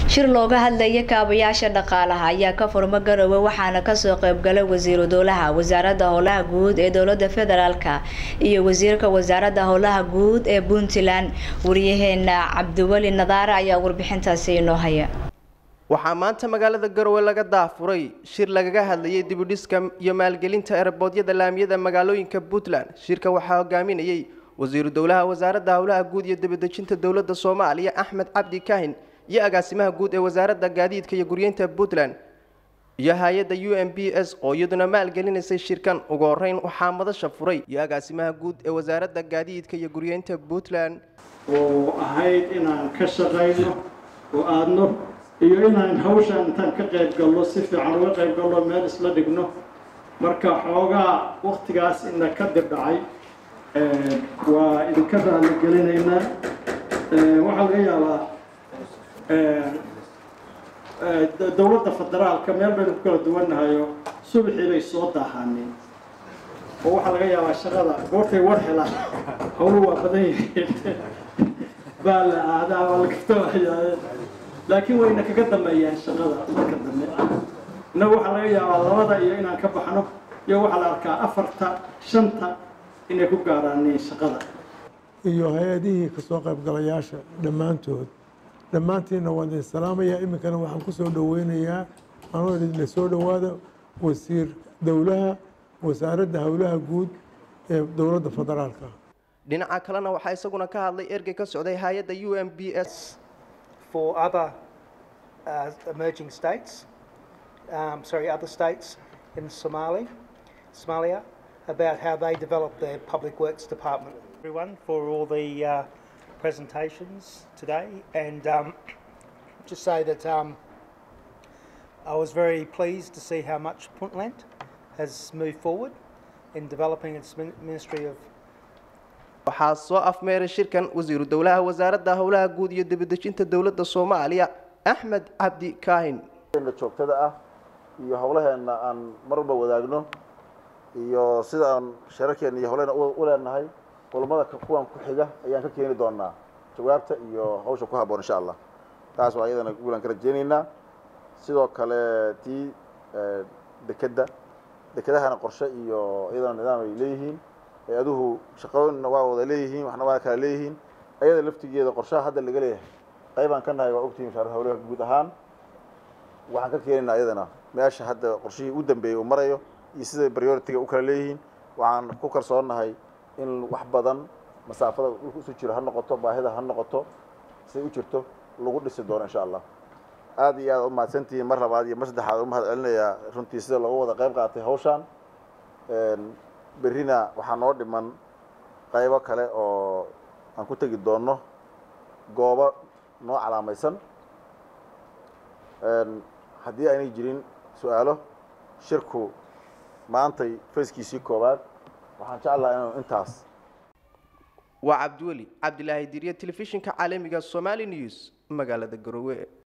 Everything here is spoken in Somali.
shir looga hadlaya kaabayaasha dhaqaalaha ayaa ka furmo garowe waxaana kasoo qeybgalay wasiiru dowlaha wasaaradda howlaha guud ee dowlada federaalka iyo wasiirka wasaaradda howlaha guud ee puntland wariyaheena cabdiweli nadaare ayaa warbixintaasi inoo haya waxaa maanta magaalada garowe laga daafuray shir lagaga hadlayay dibudhiska iyo maalgelinta ereboodyada laamiyada magaalooyinka puntland shirka waxaa hogaaminayay wasiiru dowlaha wasaaradda howlaha guud iyo dibadejinta dowladda soomaaliya axmed cabdi kahin iyo agaasimaha guud ee wasaaradda gaadiidka iyo guryeynta puntland iyo hay-adda u m b s oo iyaduna maalgelinaysay shirkan ugu horeyn waxaa madasha furay iyo agaasimaha guud ee wasaaradda gaadiidka iyo guryeynta puntland oo ahayd inaan ka shaqayno oo aadno iyo inaan hawshaan intaan ka qayb galno si fiican uga qayb galno meel isla dhigno marka xoogaa waktigaas ina ka dirdhacay waa idinka raali gelinaynaa waxaa laga yaabaa dowladda federaalka meel baynu ku kala duwannahayo subaxii bay soo daahaaneen oo waxaa laga yaabaa shaqada goortay war helaan howlu waa badan yihiin baa la aadaa waa laga tawaxyaaye laakiin wayna kaga dambeeyaan shaqada marka dambe innagu waxaa laga yaabaa labada iyo inaan ka baxno iyo waxaa la arkaa afarta shanta inay ku gaaraaneen shaqada iyo hay-adihii kasoo qaybgalayaasha dhammaantood dhammaantiinna waan idin salaamayaa iminkana waxaan ku soo dhoweynayaa anoo idinla soo dhowaada wasiir dowlaha wasaaradda howlaha guud ee dowladda federaalka dhinaca kalena waxaa isaguna ka hadlay ergey ka socday hay-adda u m b s for other uh, emerging states, um, sorry, other states in Somali, Somalia, about how they develop their public works department. Everyone for all the uh, presentations today, and um, just say that um, I was very pleased to see how much Puntland has moved forward in developing its Ministry of waxaa soo afmeeray shirkan wasiiru dowlaha wasaaradda howlaha guud iyo dibadejinta dowladda soomaaliya axmed cabdi kaahin joogtada ah iyo howlaheenna aan mar walba wadaagno iyo sida aan shararkeena iyo howlaheenna u leenahay kulmada kuwan ku xiga ayaan ka keeni doonaa jawaabta iyo hawsha ku habboon insha allah taas waa iyadana guulaan ka rajeynaynaa sidoo kale tii dekedda dekedahana qorshe iyo iyadana nidaam ay leeyihiin hay-aduhu shaqooyinna waa wada leeyihiin waxna waa kala leeyihiin ayada laftigeeda qorshaha hadda laga leeyahay qaybaan ka nahay waa ogtihiin wasaaradda howlaha guud ahaan waxaan ka keenaynaa iyadana meesha hadda qorshihii u dambeeyey uu marayo iyo sida prioritiga u kala leeyihiin waxaan ku kalsoonnahay in wax badan masaafada dhulka isu jiro ha noqoto baahida ha noqoto siday u jirto lagu dhisi doono insha allah aad iyo aad u mahadsantihiin mar labaad iyo mar saddexaad u mahad celinayaa runtii sida looga wada qayb qaatay hawshaan berrina waxaa noo dhiman qaybo kale oo aan ku tegi doonno goobo noo calaamaysan haddii aynay jirin su-aalo shirku maantay fayskiisii koowaad waxaan jeclaha inuu intaas waa cabdiweli cabdilaahi diriye telefishinka caalamiga somali news magaalada garowe